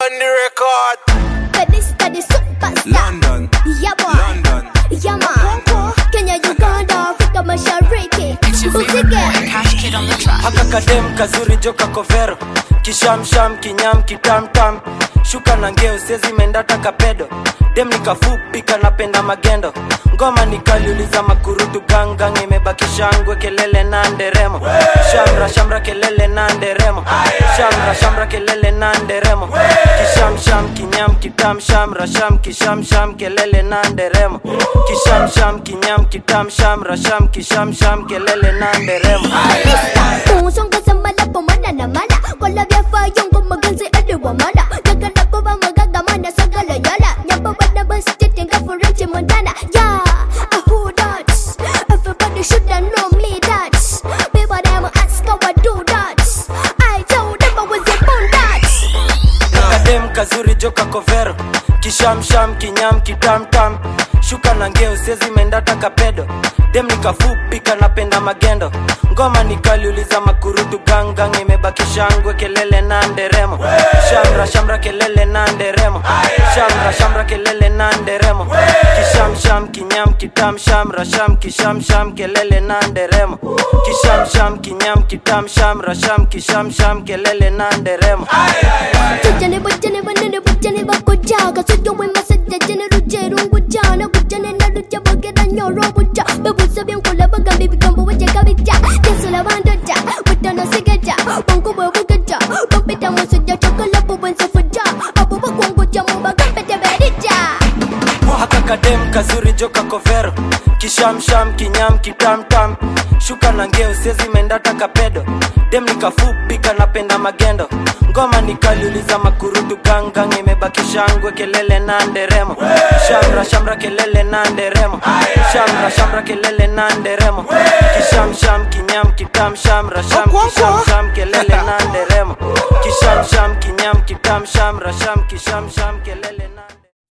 on the record. Steady, steady, superstar. London, Yeah, boy. London. Yeah, man. Kenya, Uganda, Afrika Mashariki. Usige. Cash kid on the track. haka kadem kazuri joka kovero kishamsham kinyam kitamtam shuka na ngeo sezi mendata kapedo dem nikafupi kanapenda magendo ngoma nikaliuliza makurutu gangang imebaki shangwe kelele na nderemo shamra shamra kelele na nderemo shamra shamra kelele na nderemo kishamsham kinyam kitam shamra sham kishamsham kelele na nderemo kishamsham kinyam kitam shamra sham kishamsham kelele na nderemo Usonga sambala pomada na mala Kola vya fayongo maganzi adi wa mala Gagala kova magaga mana sagala yala Nyamba wana basi tenga forenche mondana Yeah, uh, who that? Everybody shoulda know me that People them ask how I do that I told them I was born that kadem kazuri joka kovero kishamsham kinyam kitamtam shuka na ngeo sezi mendata kapedo dem nikafupi kanapenda magendo ngoma nikaliuliza makurutu gangang imebaki shangwe kelele na nderemo shamra shamra kelele na nderemo shamra shamra kelele na nderemo kishamsham kinyam kitam shamra sham kishamsham kelele na nderemo kishamsham kinyam kitam shamra sham kishamsham kelele na nderemo Tujane bujane banane bujane bakojaga Sujo wema sajja jane ruje rungu jana Bujane na ruje bagera nyoro buja Bebuza byankula bagambe bigambo waje kabija Tesula bandoja Butana sigeja Bongo bwe bugeja Bampita musujja chokola bubwenza fuja Abo bakwangoja mu bagambe teberija haka kadem kazuri joka kovero kishamsham kinyam kitamtam shuka na ngeo sezi mendata kapedo dem nikafupi kanapenda magendo ngoma nikaliuliza makurutu gangang imebaki shangwe kelele na nderemo shamra shamra kelele na nderemo shamra shamra kelele na nderemo kishamsham kinyam kitam shamra sham kishamsham kelele na nderemo kishamsham kinyam kitam shamra sham kishamsham kelele na nderemo